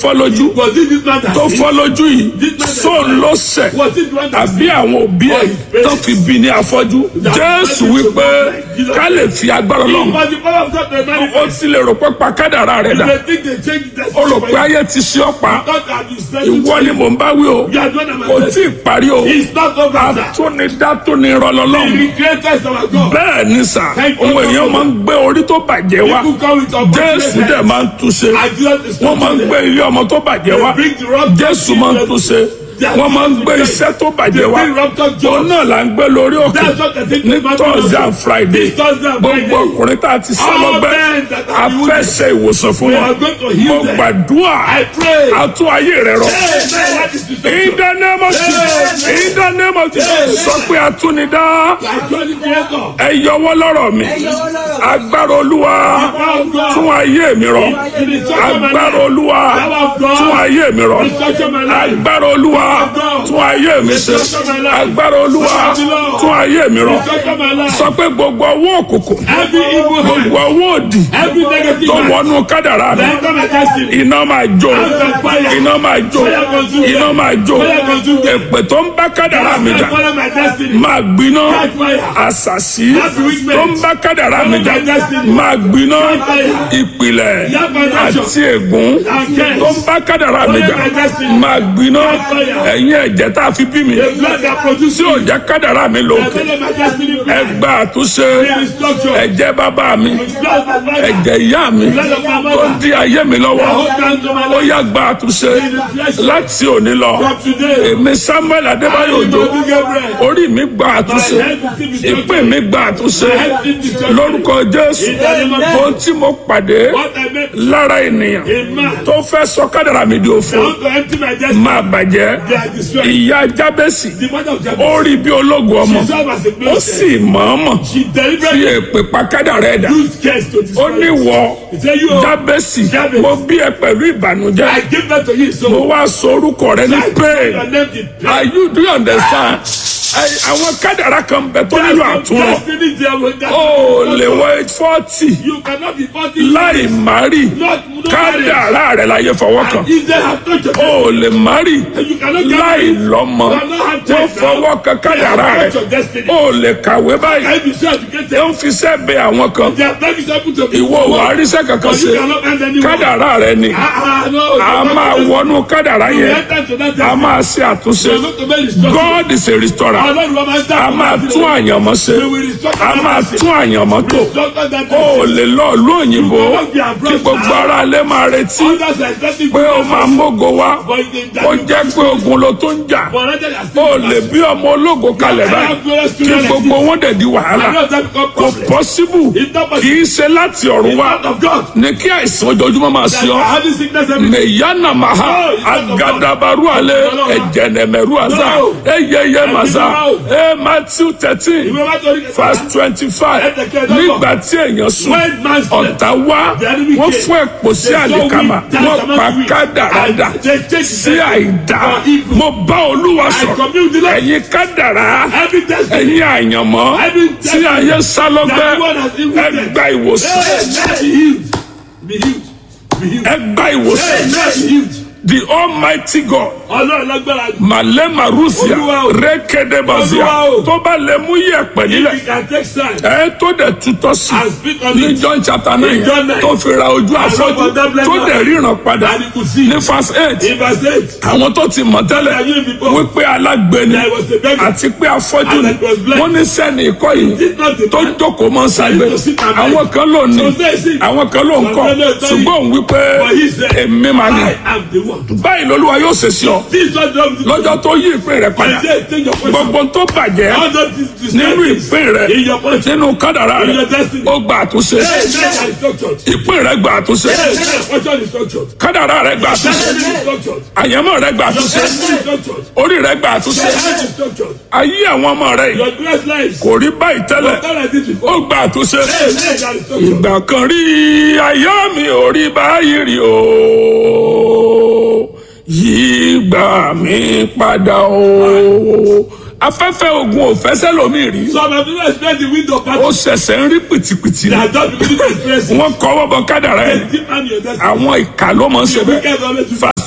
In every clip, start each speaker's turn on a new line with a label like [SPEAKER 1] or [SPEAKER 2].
[SPEAKER 1] fọ́ lójú
[SPEAKER 2] Was it this man that
[SPEAKER 1] tó
[SPEAKER 2] sinned?
[SPEAKER 1] fọ́ lójú yìí sóun ló ṣẹ̀
[SPEAKER 2] Was it the one that
[SPEAKER 1] àbí
[SPEAKER 2] sinned?
[SPEAKER 1] àwọn òbí ẹ̀ tó fi bí ní afọ́jú jésù wípé ká lè fi agbára lọ́hùn
[SPEAKER 2] But the power of God may
[SPEAKER 1] ó
[SPEAKER 2] manifest.
[SPEAKER 1] ti lè rò pé pa kádàrá rẹ̀ dà
[SPEAKER 2] They think they change the
[SPEAKER 1] ó rò pé ayé ti ṣe ọ́ pa
[SPEAKER 2] God has been sending
[SPEAKER 1] ìwọ ni mò ń bá wí o
[SPEAKER 2] You are the one that
[SPEAKER 1] kò
[SPEAKER 2] must
[SPEAKER 1] tí ì parí o
[SPEAKER 2] It's not over, sir.
[SPEAKER 1] atúnidá tó ní ìrọ̀lọ́lọ́hùn
[SPEAKER 2] The creator is our God.
[SPEAKER 1] bẹ́ẹ̀ ni sà
[SPEAKER 2] Thank you,
[SPEAKER 1] òun èèyàn
[SPEAKER 2] Lord.
[SPEAKER 1] máa ń gbé orí tó bàjẹ́ wá
[SPEAKER 2] People come with
[SPEAKER 1] jésù dẹ̀
[SPEAKER 2] opportunity.
[SPEAKER 1] máa ń túnṣe
[SPEAKER 2] And Jesus is
[SPEAKER 1] wọ́n máa ń gbé ilé ọmọ tó bàjẹ́ wá
[SPEAKER 2] They bring the rock
[SPEAKER 1] jésù máa ń túnṣe wọ́n máa ń gbé iṣẹ́ tó bàjẹ́ wá
[SPEAKER 2] bring rock
[SPEAKER 1] òun
[SPEAKER 2] jobs.
[SPEAKER 1] náà là ń gbé lórí òkè
[SPEAKER 2] That's what the thing
[SPEAKER 1] ní
[SPEAKER 2] is, man.
[SPEAKER 1] thursday and friday
[SPEAKER 2] This Thursday and
[SPEAKER 1] gbogbo
[SPEAKER 2] Friday.
[SPEAKER 1] ọkùnrin tá a ti sá
[SPEAKER 2] All
[SPEAKER 1] lọ́gbẹ́
[SPEAKER 2] men that
[SPEAKER 1] a
[SPEAKER 2] are
[SPEAKER 1] fẹ́ ṣe ìwòsàn fún
[SPEAKER 2] We
[SPEAKER 1] wọn
[SPEAKER 2] are going to heal
[SPEAKER 1] mo
[SPEAKER 2] them.
[SPEAKER 1] gbàdúrà
[SPEAKER 2] I pray.
[SPEAKER 1] a tún ayé rẹ rọ.
[SPEAKER 2] Hey, man, what is this?
[SPEAKER 1] In the name of Jesus. In the name of Jesus. Sọ pé atúnidá.
[SPEAKER 2] I told the creator.
[SPEAKER 1] Ẹ yọwọ́ lọ́rọ̀ mi. Agbára Olúwa tún ayé mi rọ. Agbára Olúwa tún ayé mi rọ. Agbára Olúwa tún ayé mi ṣe. Agbára Olúwa tún ayé mi rọ.
[SPEAKER 2] Touch my life.
[SPEAKER 1] Sọ pé gbogbo ọwọ́ òkùnkùn,
[SPEAKER 2] Every evil hand.
[SPEAKER 1] gbogbo ọwọ́ òdì
[SPEAKER 2] Every negative
[SPEAKER 1] tó
[SPEAKER 2] hand.
[SPEAKER 1] wọnú kádàrá mi.
[SPEAKER 2] Enter my destiny.
[SPEAKER 1] Iná máa jó, iná máa jó, iná máa jó. Èpè tó ń bá kádàrá mi jà
[SPEAKER 2] Follow my destiny.
[SPEAKER 1] máa gbiná
[SPEAKER 2] Catch fire.
[SPEAKER 1] àṣàṣì
[SPEAKER 2] That's weakness.
[SPEAKER 1] tó ń bá kádàrá mi jà máa gbiná ìpìlẹ̀ àti ègún tó ń bá kádàrá mi jà máa gbiná ẹ̀yin ẹ̀jẹ̀ tá a fi bí mi
[SPEAKER 2] The blood that
[SPEAKER 1] tí
[SPEAKER 2] produces
[SPEAKER 1] ò jẹ́ kádàrá mi lò
[SPEAKER 2] follow my destiny.
[SPEAKER 1] ẹ gba àtúnṣe ẹ̀jẹ̀ bàbá mi
[SPEAKER 2] Blood of my
[SPEAKER 1] ẹ̀jẹ̀ ìyá mi tó di ayé mi lọ́wọ́
[SPEAKER 2] Hold down to my
[SPEAKER 1] ó
[SPEAKER 2] life.
[SPEAKER 1] yá gba àtúnṣe láti òní lọ
[SPEAKER 2] From today.
[SPEAKER 1] èmi samuel adébáyò òjò
[SPEAKER 2] Don't Gabriel.
[SPEAKER 1] orí mi gba àtúnṣe ìpín mi gba àtúnṣe lórúkọ jésù ohun tí mo pàdé
[SPEAKER 2] What I meant.
[SPEAKER 1] lára ènìyàn
[SPEAKER 2] A man.
[SPEAKER 1] tó fẹ́ sọ kádàrà mi di òfo
[SPEAKER 2] I want to empty my destiny.
[SPEAKER 1] máa bàjẹ́
[SPEAKER 2] They are destroyed.
[SPEAKER 1] ìyá jábẹ́sì
[SPEAKER 2] The mother of Jacob.
[SPEAKER 1] ó rí bí ológun ọmọ
[SPEAKER 2] She served as a
[SPEAKER 1] ó
[SPEAKER 2] blessing.
[SPEAKER 1] sì mọ̀ọ́mọ̀
[SPEAKER 2] She
[SPEAKER 1] fi
[SPEAKER 2] deliberately
[SPEAKER 1] èpè pa kádàrà ẹ̀dá
[SPEAKER 2] used curse to
[SPEAKER 1] ó
[SPEAKER 2] destroy.
[SPEAKER 1] ní
[SPEAKER 2] it.
[SPEAKER 1] wọ
[SPEAKER 2] He said, You,
[SPEAKER 1] jábẹ́sì
[SPEAKER 2] Jábẹ́sì.
[SPEAKER 1] mo bí ẹ pẹ̀lú ìbànújẹ́
[SPEAKER 2] I give birth to you. So,
[SPEAKER 1] mo wá sọ orúkọ rẹ ní pain
[SPEAKER 2] your name is
[SPEAKER 1] are you do you understand Ẹ- àwọn kádàrà kan bẹ tó nílò àtúnrọ
[SPEAKER 2] Destiny there will that-
[SPEAKER 1] ó lè wọ fọ́tì
[SPEAKER 2] You cannot be forty.
[SPEAKER 1] láì márì
[SPEAKER 2] Not, no
[SPEAKER 1] kádàrà rẹ láyé fọwọ́ kan
[SPEAKER 2] If they have touched your
[SPEAKER 1] ó lè márì
[SPEAKER 2] you cannot get
[SPEAKER 1] láì
[SPEAKER 2] married.
[SPEAKER 1] lọ́mọ
[SPEAKER 2] You cannot have
[SPEAKER 1] wọ́n
[SPEAKER 2] children.
[SPEAKER 1] fọwọ́ kan kádàrà rẹ
[SPEAKER 2] Touch your destiny.
[SPEAKER 1] ó lè kàwé báyìí
[SPEAKER 2] I be so educated.
[SPEAKER 1] ó ń fi sẹ́ẹ̀bẹ̀ àwọn kan
[SPEAKER 2] They have not been able to be.
[SPEAKER 1] ìwọ ò wá ríṣẹ́ kankan
[SPEAKER 2] But you
[SPEAKER 1] ṣe
[SPEAKER 2] cannot earn any more.
[SPEAKER 1] kádàrà rẹ ni
[SPEAKER 2] Ah, ah, no.
[SPEAKER 1] a máa wọnú kádàrà
[SPEAKER 2] You
[SPEAKER 1] yẹn
[SPEAKER 2] enter to that
[SPEAKER 1] a
[SPEAKER 2] destiny.
[SPEAKER 1] máa ṣe àtúnṣe
[SPEAKER 2] You are not to be restored.
[SPEAKER 1] God is a restorer
[SPEAKER 2] Ọlọ́run wa máa ń dá
[SPEAKER 1] a máa tún àyànmọ́ ṣe a máa tún àyànmọ́ tó ó lè lọ ìlú òyìnbó kí gbogbo ara lè máa retí pé ó máa mógo wá ó jẹ́ pé ogun ló tó ń jà ó lè bí ọmọ ológo kalẹ̀ báyìí kí gbogbo wọn dẹ̀ di wàhálà kò pọ́síbù kì í ṣe láti ọ̀run wá ní kí àìsàn ojoojúmọ́ máa ṣe ọ́ meyana maha agadabaru ale ejenemeru aza eyeye maza e matthew thirteen verse twenty-five nígbà tí èèyàn sùn ọ̀tá wá wọ́n fún ẹ̀pọ̀ sí àlìkámà wọ́n pa kádàrádà sí àìdá mo bá olúwa sọ̀rọ̀ ẹ̀yin kádàrá ẹ̀yin àyànmọ́ tí ayé sá lọ́gbẹ́ ẹ gba ìwòsàn ẹ gba ìwòsàn the almighty god
[SPEAKER 2] Ọlọ́run lágbára jù.
[SPEAKER 1] malema rusia
[SPEAKER 2] Olúwa o.
[SPEAKER 1] rékédébazia
[SPEAKER 2] Olúwa o.
[SPEAKER 1] tó bá lè mú yẹ̀pẹ̀
[SPEAKER 2] If
[SPEAKER 1] nílẹ̀
[SPEAKER 2] you can take sign
[SPEAKER 1] ẹ tó dẹ̀ tutọ́ sí
[SPEAKER 2] and speak on
[SPEAKER 1] ní
[SPEAKER 2] it.
[SPEAKER 1] john chapter nine
[SPEAKER 2] John nine.
[SPEAKER 1] tó fi ra ojú afọ́jú
[SPEAKER 2] for that blessing.
[SPEAKER 1] tó dẹ̀ ríran padà
[SPEAKER 2] And he could see.
[SPEAKER 1] ní verse eight
[SPEAKER 2] In verse eight.
[SPEAKER 1] àwọn tó ti mọ̀ tẹ́lẹ̀
[SPEAKER 2] Ayé mi bọ̀.
[SPEAKER 1] wípé alágbèéni
[SPEAKER 2] There was a beggar.
[SPEAKER 1] àti pé afọ́jú
[SPEAKER 2] And
[SPEAKER 1] ni
[SPEAKER 2] it was blind.
[SPEAKER 1] wọ́n ní sẹ́ni ikọ́ yìí
[SPEAKER 2] Did not the
[SPEAKER 1] tó
[SPEAKER 2] man
[SPEAKER 1] jókòó mọ́ sábẹ́
[SPEAKER 2] to sit and
[SPEAKER 1] àwọn kan ló ní
[SPEAKER 2] So say it.
[SPEAKER 1] àwọn kan ló ń kọ́
[SPEAKER 2] Some men tell you.
[SPEAKER 1] ṣùgbọ́n òun wípé
[SPEAKER 2] But he said,
[SPEAKER 1] èmi máa ní
[SPEAKER 2] I am the one.
[SPEAKER 1] báyìí lolúwa yóò ṣe sí ọ
[SPEAKER 2] This is not the
[SPEAKER 1] lọ́jọ́ tó yí ìpín rẹ̀ padà
[SPEAKER 2] I say, take your question.
[SPEAKER 1] gbogbo tó bàjẹ́
[SPEAKER 2] All those dis- dis-
[SPEAKER 1] nínú
[SPEAKER 2] things
[SPEAKER 1] ìpín rẹ̀
[SPEAKER 2] in your question.
[SPEAKER 1] nínú kádàrá
[SPEAKER 2] In
[SPEAKER 1] rẹ̀
[SPEAKER 2] your destiny.
[SPEAKER 1] ó gba àtúnṣe
[SPEAKER 2] Hey, men are structured.
[SPEAKER 1] ìpín rẹ̀ gba àtúnṣe
[SPEAKER 2] Hey, men are question is structured.
[SPEAKER 1] kádàrá rẹ̀ gba àtúnṣe
[SPEAKER 2] Destiny is structured.
[SPEAKER 1] àyànmọ́ rẹ̀ gba àtúnṣe
[SPEAKER 2] Destiny is structured.
[SPEAKER 1] orí rẹ̀ gba àtúnṣe
[SPEAKER 2] Your health is structured.
[SPEAKER 1] ayé àwọn ọmọ rẹ̀ yìí
[SPEAKER 2] Your grace lies.
[SPEAKER 1] kò rí báyìí tẹ́lẹ̀
[SPEAKER 2] Not like this before.
[SPEAKER 1] ó gba àtúnṣe
[SPEAKER 2] Hey, men are structured.
[SPEAKER 1] ìgbà kan rí ayé mi ò rí báyìí rí o yìí gbà mí padà o afẹ́fẹ́ ogun ò fẹsẹ̀ lómi rí
[SPEAKER 2] Some have even experienced the wind of
[SPEAKER 1] ó
[SPEAKER 2] battle.
[SPEAKER 1] ṣẹ̀ṣẹ̀ ń rí pìtìpìtì
[SPEAKER 2] They
[SPEAKER 1] ni
[SPEAKER 2] are just beginning to experience it.
[SPEAKER 1] wọ́n kọ́ wọ́bọ̀ kádàrá ẹ̀
[SPEAKER 2] Deep down in your destiny.
[SPEAKER 1] àwọn ìka ló mọ̀ ń ṣe
[SPEAKER 2] The
[SPEAKER 1] bẹ́ẹ̀
[SPEAKER 2] wicked always do
[SPEAKER 1] verse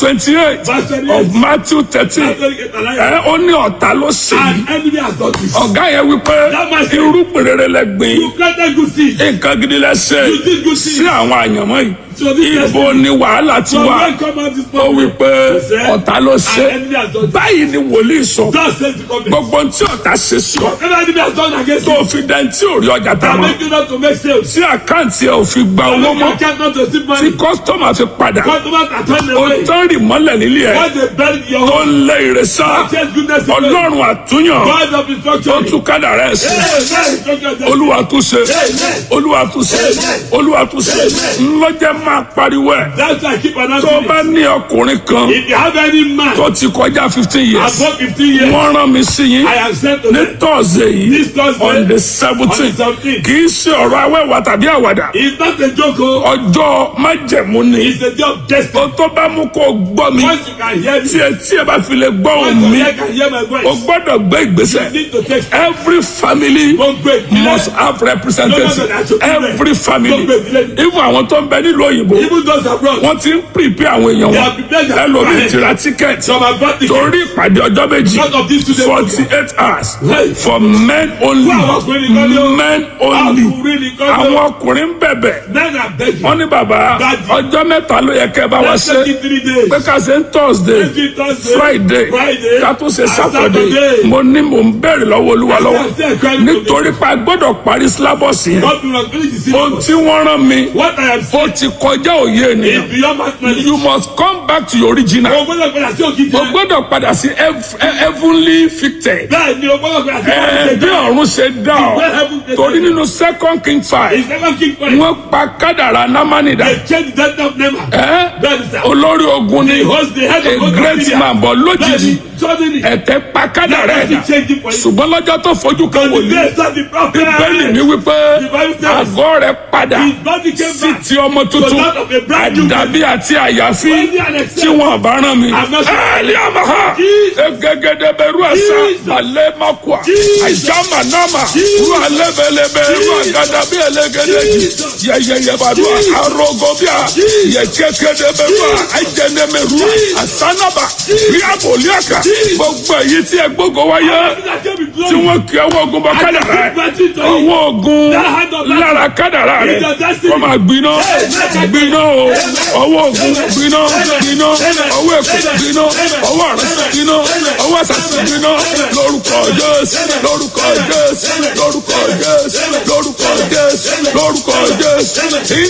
[SPEAKER 1] twenty eight
[SPEAKER 2] Verse 28.
[SPEAKER 1] of Matthew thirteen
[SPEAKER 2] Látọ̀rí kẹtàlá yẹn.
[SPEAKER 1] ẹ ó ní ọ̀tá ló ṣe yìí
[SPEAKER 2] And enemy has done this.
[SPEAKER 1] ọ̀gá yẹn wípé
[SPEAKER 2] That man said-
[SPEAKER 1] irúgbìn rere lẹ gbìn
[SPEAKER 2] You planted good seed.
[SPEAKER 1] nǹkan gidi lẹ ṣe
[SPEAKER 2] You did good things.
[SPEAKER 1] sí àwọn àyànmọ́ yìí
[SPEAKER 2] So this
[SPEAKER 1] ibo ni wàhálà ti
[SPEAKER 2] So
[SPEAKER 1] wà
[SPEAKER 2] when come out this
[SPEAKER 1] ó
[SPEAKER 2] morning,
[SPEAKER 1] wípé
[SPEAKER 2] he said,
[SPEAKER 1] ọ̀tá ló ṣe
[SPEAKER 2] And enemy has done this.
[SPEAKER 1] báyìí ni wòlíì sọ
[SPEAKER 2] God says the government.
[SPEAKER 1] gbogbo ohun tí ọ̀tá ṣe sí ọ
[SPEAKER 2] Whatever enemy has done against
[SPEAKER 1] tó
[SPEAKER 2] you.
[SPEAKER 1] fi dẹ́ntì òrí ọjà tá a
[SPEAKER 2] That
[SPEAKER 1] mọ̀
[SPEAKER 2] make you not to make sales.
[SPEAKER 1] tí àkáǹtì ẹ̀ ò fi gba owó
[SPEAKER 2] That
[SPEAKER 1] mọ́
[SPEAKER 2] make you can't not to receive
[SPEAKER 1] tí
[SPEAKER 2] money.
[SPEAKER 1] kọ́sítọ́mà fi padà
[SPEAKER 2] Customers are turned
[SPEAKER 1] ó
[SPEAKER 2] away.
[SPEAKER 1] tán rì mọ́lẹ̀ nílé ẹ̀
[SPEAKER 2] When they bury your
[SPEAKER 1] tó
[SPEAKER 2] home.
[SPEAKER 1] ń lé ìrẹsà
[SPEAKER 2] Chase goodness away.
[SPEAKER 1] ọlọ́run àtúnyàn
[SPEAKER 2] God of
[SPEAKER 1] tó
[SPEAKER 2] instruction.
[SPEAKER 1] tún kádàrá ẹ̀ sí
[SPEAKER 2] Amen. Instruction is
[SPEAKER 1] olúwa tún ṣe
[SPEAKER 2] Amen.
[SPEAKER 1] olúwa tún ṣe olúwa tún ṣe ńlọ́jẹ́ máa pariwo ẹ̀
[SPEAKER 2] That's why I keep
[SPEAKER 1] tó
[SPEAKER 2] announcing
[SPEAKER 1] bá
[SPEAKER 2] it.
[SPEAKER 1] ní ọkùnrin kan
[SPEAKER 2] If you have any man
[SPEAKER 1] tó ti kọjá fifteen years
[SPEAKER 2] above 15 years,
[SPEAKER 1] wọ́n rán mi sí yín
[SPEAKER 2] I have sent to
[SPEAKER 1] ní
[SPEAKER 2] them.
[SPEAKER 1] tọ́sídẹ̀ẹ́ yìí
[SPEAKER 2] This Thursday,
[SPEAKER 1] on the
[SPEAKER 2] on the
[SPEAKER 1] seventeen
[SPEAKER 2] 17th.
[SPEAKER 1] kì í ṣe ọ̀rọ̀ awẹ́wà tàbí àwàdà
[SPEAKER 2] It's not a joke. oh.
[SPEAKER 1] ọjọ́ májẹ̀mú ni
[SPEAKER 2] It's a job destiny.
[SPEAKER 1] o tó bá mú kó o gbọ́ mi
[SPEAKER 2] Once you can hear me,
[SPEAKER 1] tí ẹ tí ẹ bá fi lè gbọ́
[SPEAKER 2] once
[SPEAKER 1] òun
[SPEAKER 2] your
[SPEAKER 1] mi
[SPEAKER 2] ear can hear my
[SPEAKER 1] o
[SPEAKER 2] voice,
[SPEAKER 1] gbọ́dọ̀ gbé
[SPEAKER 2] you
[SPEAKER 1] ìgbésẹ̀
[SPEAKER 2] need to take
[SPEAKER 1] every family
[SPEAKER 2] gbogbo ìdílé.
[SPEAKER 1] must have representative
[SPEAKER 2] No, no, no, that's okay.
[SPEAKER 1] every family
[SPEAKER 2] Gbogbo ìdílé.
[SPEAKER 1] even àwọn tó ń bẹ nílùú òyìnbó
[SPEAKER 2] Even those abroad,
[SPEAKER 1] wọ́n ti ń prepare àwọn èèyàn
[SPEAKER 2] They
[SPEAKER 1] wọn
[SPEAKER 2] have prepared their
[SPEAKER 1] ẹlòmíì
[SPEAKER 2] plan.
[SPEAKER 1] ti ra ticket
[SPEAKER 2] some are bought tickets.
[SPEAKER 1] torí ìpàdé ọjọ́ méjì
[SPEAKER 2] Because of this today
[SPEAKER 1] forty eight hours
[SPEAKER 2] Right.
[SPEAKER 1] for men only
[SPEAKER 2] Fún àwọn ọkùnrin nìkan ni ó.
[SPEAKER 1] men only
[SPEAKER 2] Ọkùnrin nìkan ni ó.
[SPEAKER 1] àwọn ọkùnrin ń bẹ̀bẹ̀
[SPEAKER 2] Men are begging.
[SPEAKER 1] wọ́n ní bàbá
[SPEAKER 2] Daddy.
[SPEAKER 1] ọjọ́ mẹ́ta ló yẹ kẹ́ ẹ bá wa
[SPEAKER 2] Let's
[SPEAKER 1] ṣe
[SPEAKER 2] take it three days.
[SPEAKER 1] pé ká ṣe ń thursday
[SPEAKER 2] Let's do it Thursday,
[SPEAKER 1] friday
[SPEAKER 2] Friday,
[SPEAKER 1] ká tún ṣe
[SPEAKER 2] and
[SPEAKER 1] saturday
[SPEAKER 2] Saturday.
[SPEAKER 1] mo ní mò ń bẹ̀rẹ̀ lọ́wọ́ olúwa lọ́wọ́
[SPEAKER 2] Let's say Christ
[SPEAKER 1] nítorí pa gbọ́dọ̀ parí syllabus yẹn
[SPEAKER 2] God will not finish the
[SPEAKER 1] ohun
[SPEAKER 2] syllabus.
[SPEAKER 1] tí wọ́n rán mi
[SPEAKER 2] What I am
[SPEAKER 1] ó
[SPEAKER 2] saying
[SPEAKER 1] ti kọjá òye ènìyàn
[SPEAKER 2] is beyond my knowledge.
[SPEAKER 1] you must come back to your original
[SPEAKER 2] O gbọ́dọ̀ padà sí òkìtì.
[SPEAKER 1] o gbọ́dọ̀ padà sí hev- he- heavenly fitted
[SPEAKER 2] Bẹ́ẹ̀ ni o gbọ́dọ̀ padà sí
[SPEAKER 1] ẹ bí
[SPEAKER 2] òkìtì.
[SPEAKER 1] ọ̀run ṣe dá ọ torí nínú second king five
[SPEAKER 2] It's never king for it.
[SPEAKER 1] wọ́n pa kádàrá námánìdá
[SPEAKER 2] They change the death of Neymar.
[SPEAKER 1] ẹ
[SPEAKER 2] Bẹ́ẹ̀ ni sir.
[SPEAKER 1] olórí ogun ni
[SPEAKER 2] He hosts the head
[SPEAKER 1] a
[SPEAKER 2] of God
[SPEAKER 1] great
[SPEAKER 2] Syria.
[SPEAKER 1] man bọ̀
[SPEAKER 2] Bẹ́ẹ̀
[SPEAKER 1] lójijì
[SPEAKER 2] ni suddenly.
[SPEAKER 1] ẹ̀tẹ̀ pa kádàrá
[SPEAKER 2] Let
[SPEAKER 1] ẹ̀dá
[SPEAKER 2] me change it for you.
[SPEAKER 1] ṣùgbọ́n lọ́jọ́ tó fojú kan
[SPEAKER 2] The
[SPEAKER 1] wòlíì
[SPEAKER 2] days of the prophet.
[SPEAKER 1] bẹ́ẹ̀ni mi wípé
[SPEAKER 2] The Bible says-
[SPEAKER 1] àgọ́ rẹ̀ padà
[SPEAKER 2] His body came
[SPEAKER 1] sí
[SPEAKER 2] back.
[SPEAKER 1] ti ọmọ tuntun
[SPEAKER 2] To that of a brand new
[SPEAKER 1] àdàbí àti àyàfi
[SPEAKER 2] Worthy and accepted.
[SPEAKER 1] tí wọn bá rán mi.
[SPEAKER 2] I'm not-
[SPEAKER 1] ẹ̀ẹ́lì àmàhà
[SPEAKER 2] Jesus.
[SPEAKER 1] egegede bẹ̀rù ẹ̀sà
[SPEAKER 2] Jesus.
[SPEAKER 1] alẹ́ makua
[SPEAKER 2] Jesus.
[SPEAKER 1] àjàmà nàmà
[SPEAKER 2] Jesus.
[SPEAKER 1] ru alẹ́bẹ̀lẹ́bẹ̀ ru
[SPEAKER 2] Jesus.
[SPEAKER 1] àgàdà bí ẹlẹ́gẹ̀dẹ̀
[SPEAKER 2] Jesus.
[SPEAKER 1] yẹyẹyẹ bàdúrà
[SPEAKER 2] Jesus.
[SPEAKER 1] arogo bíà
[SPEAKER 2] Jesus.
[SPEAKER 1] yẹkẹkẹdẹ bẹ̀rù àjẹnẹmẹrù
[SPEAKER 2] Jesus.
[SPEAKER 1] àsánàbà
[SPEAKER 2] Jesus.
[SPEAKER 1] ríàbòlíàkà
[SPEAKER 2] Jesus.
[SPEAKER 1] gbogbo èyí tí ẹ gbógo wáyé tí wọ́n kí ọwọ́ ogun bọ kádàrá ẹ̀ ọwọ́ ogun lára kádàrá rẹ̀ kọ́ máa gbiná gbiná o ọwọ́ ogun gbiná gbiná ọwọ́ èkó gbiná ọwọ́ àrùn gbiná ọwọ́ àṣàṣì gbiná lórúkọ jésù lórúkọ jésù lórúkọ jésù lórúkọ jésù lórúkọ jésù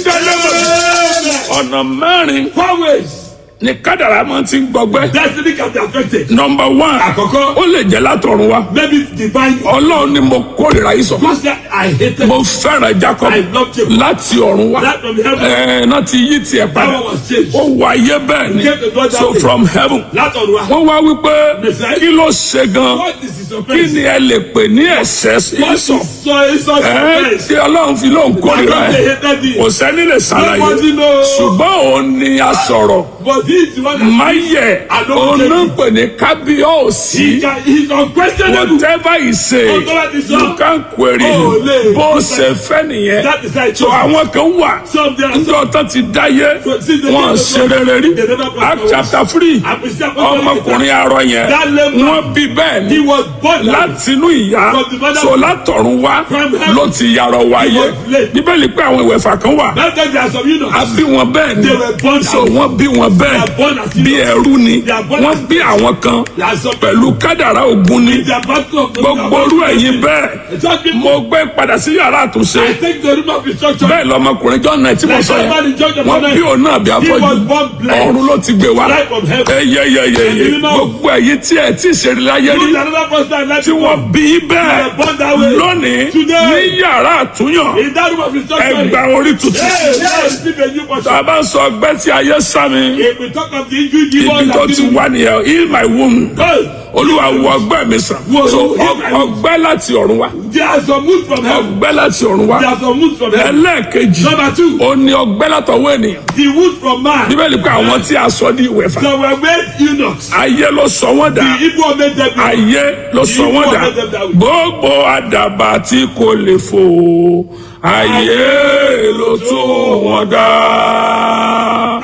[SPEAKER 1] ìdánilẹ́wọ̀n ọ̀nà mẹ́rin
[SPEAKER 2] Four ways.
[SPEAKER 1] ni kádàrá máa ti ń gbọgbẹ́
[SPEAKER 2] Destiny can be affected.
[SPEAKER 1] nọmba one
[SPEAKER 2] Àkọ́kọ́.
[SPEAKER 1] ó lè jẹ́ látọ̀run wa
[SPEAKER 2] Maybe it's divine.
[SPEAKER 1] ọlọ́run ni mo kórìíra yìí sọ
[SPEAKER 2] God said, I hated
[SPEAKER 1] mo fẹ́ràn jacob
[SPEAKER 2] I love Jacob.
[SPEAKER 1] láti ọ̀run wá
[SPEAKER 2] That from heaven.
[SPEAKER 1] ẹ̀ẹ́ náà ti yí tiẹ̀
[SPEAKER 2] That
[SPEAKER 1] padà
[SPEAKER 2] one was changed.
[SPEAKER 1] ó wọ ayé bẹ́ẹ̀ ni
[SPEAKER 2] He came to God that
[SPEAKER 1] so
[SPEAKER 2] way.
[SPEAKER 1] from heaven
[SPEAKER 2] Látọ̀run wa.
[SPEAKER 1] wọ́n wá wípé
[SPEAKER 2] Messiah.
[SPEAKER 1] kí ló ṣe gan
[SPEAKER 2] What is his
[SPEAKER 1] kí
[SPEAKER 2] offense?
[SPEAKER 1] ni ẹ lè pè ní ẹ̀ṣẹ̀
[SPEAKER 2] What is
[SPEAKER 1] ìsọ̀
[SPEAKER 2] so is such
[SPEAKER 1] ẹ̀ẹ́
[SPEAKER 2] offense?
[SPEAKER 1] tí ọlọ́run fi lóun
[SPEAKER 2] Why
[SPEAKER 1] kórìíra
[SPEAKER 2] don't they
[SPEAKER 1] ẹ̀
[SPEAKER 2] hated thee?
[SPEAKER 1] kò sẹ́ni lè ṣàlàyé
[SPEAKER 2] Nobody knows.
[SPEAKER 1] ṣùgbọ́n òun ni a sọ̀rọ̀
[SPEAKER 2] But he is the one that
[SPEAKER 1] máyẹ̀
[SPEAKER 2] Àlọ́
[SPEAKER 1] òun
[SPEAKER 2] jẹ́
[SPEAKER 1] náà
[SPEAKER 2] kí-
[SPEAKER 1] pè ní kábíyọ̀sí.
[SPEAKER 2] he can, he's unquestionable.
[SPEAKER 1] whatever he say
[SPEAKER 2] Ohun tó bá ti sọ,
[SPEAKER 1] you can query
[SPEAKER 2] ó lè-
[SPEAKER 1] bó ṣe fẹ́ nìyẹn
[SPEAKER 2] That is how it
[SPEAKER 1] so
[SPEAKER 2] is.
[SPEAKER 1] àwọn kan wà
[SPEAKER 2] Some there are
[SPEAKER 1] njọ tó ti dáyé
[SPEAKER 2] So, see, they
[SPEAKER 1] wọn
[SPEAKER 2] never
[SPEAKER 1] ṣe
[SPEAKER 2] go-
[SPEAKER 1] rere rí
[SPEAKER 2] they never go
[SPEAKER 1] act
[SPEAKER 2] forward.
[SPEAKER 1] chapter three
[SPEAKER 2] Àpèsè àpapọ̀
[SPEAKER 1] ọmọkùnrin arọ yẹn
[SPEAKER 2] That lame man,
[SPEAKER 1] wọn bí bẹ́ẹ̀
[SPEAKER 2] He
[SPEAKER 1] ni
[SPEAKER 2] was born that way.
[SPEAKER 1] látinú ìyá
[SPEAKER 2] From the mother-
[SPEAKER 1] so látọ̀run wá
[SPEAKER 2] From heaven.
[SPEAKER 1] ló ti yàrá wáyé
[SPEAKER 2] was lame.
[SPEAKER 1] bíbélì pé àwọn ìwẹ̀fà kan wà
[SPEAKER 2] That time there are some eunuchs.
[SPEAKER 1] a bí wọn bẹ́ẹ̀ ni
[SPEAKER 2] They were born
[SPEAKER 1] so
[SPEAKER 2] as-
[SPEAKER 1] wọ́n bí wọn
[SPEAKER 2] They are born
[SPEAKER 1] bẹ́ẹ̀
[SPEAKER 2] as
[SPEAKER 1] bí
[SPEAKER 2] eunuchs.
[SPEAKER 1] ẹrú ni
[SPEAKER 2] They are born
[SPEAKER 1] wọ́n
[SPEAKER 2] as-
[SPEAKER 1] bí àwọn kan
[SPEAKER 2] There are some
[SPEAKER 1] pẹ̀lú kádàrá ogun ni
[SPEAKER 2] They are battle of the
[SPEAKER 1] gbogbo orú ẹ̀yin bẹ́ẹ̀
[SPEAKER 2] Just people-
[SPEAKER 1] mo gbé padà sí yàrá àtúnṣe
[SPEAKER 2] I take the room of instruction.
[SPEAKER 1] bẹ́ẹ̀ lọmọkùnrin john náà tí mo
[SPEAKER 2] Like
[SPEAKER 1] sọ
[SPEAKER 2] somebody
[SPEAKER 1] yẹn
[SPEAKER 2] judge of
[SPEAKER 1] wọ́n
[SPEAKER 2] honor.
[SPEAKER 1] bí òun náà bí
[SPEAKER 2] He
[SPEAKER 1] afọ́jú
[SPEAKER 2] was born blind.
[SPEAKER 1] ọ̀run ló ti gbé wá
[SPEAKER 2] Light from heaven.
[SPEAKER 1] eyeyeyeye
[SPEAKER 2] You know-
[SPEAKER 1] gbogbo ẹ̀yin tí ẹ̀ tí ìṣeré láyé rí
[SPEAKER 2] Look at another person like
[SPEAKER 1] tí wọ́n bí bẹ́ẹ̀
[SPEAKER 2] You were born that way.
[SPEAKER 1] lónìí
[SPEAKER 2] Today.
[SPEAKER 1] ní yàrá àtúnyàn
[SPEAKER 2] In that room of instruction.
[SPEAKER 1] ẹgbà orí tuntun
[SPEAKER 2] Hey, hey, receive a new portion.
[SPEAKER 1] tá a bá ń sọ ọgbẹ́ tí ayé sá mi
[SPEAKER 2] If we talk of the injury, the
[SPEAKER 1] ibi
[SPEAKER 2] one
[SPEAKER 1] tó
[SPEAKER 2] that
[SPEAKER 1] ti
[SPEAKER 2] didn't-
[SPEAKER 1] wá nìyẹn heal my wound
[SPEAKER 2] Hey,
[SPEAKER 1] olúwa wo ọgbẹ́ mi sàn
[SPEAKER 2] Wo-
[SPEAKER 1] so
[SPEAKER 2] heal my
[SPEAKER 1] ọ- ọgbẹ́ láti ọ̀run wá
[SPEAKER 2] There are some moods from heaven.
[SPEAKER 1] ọgbẹ́ láti ọ̀run wá
[SPEAKER 2] There are some moods from heaven.
[SPEAKER 1] ẹlẹ́ẹ̀kejì
[SPEAKER 2] Number two,
[SPEAKER 1] ó ní ọgbẹ́ látọwọ́ ènìyàn
[SPEAKER 2] the wood from man.
[SPEAKER 1] bíbélì pé àwọn tí a sọ ní ìwẹ̀fà
[SPEAKER 2] Some were made eunuchs.
[SPEAKER 1] ayé ló sọ wọ́n dà
[SPEAKER 2] The Igbo made them eunuchs.
[SPEAKER 1] ayé ló sọ wọ́n dà gbogbo àdàbà tí kò lè fò ayé ló tún wọ́n dà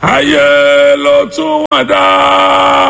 [SPEAKER 1] ayé ló tún wọn dá.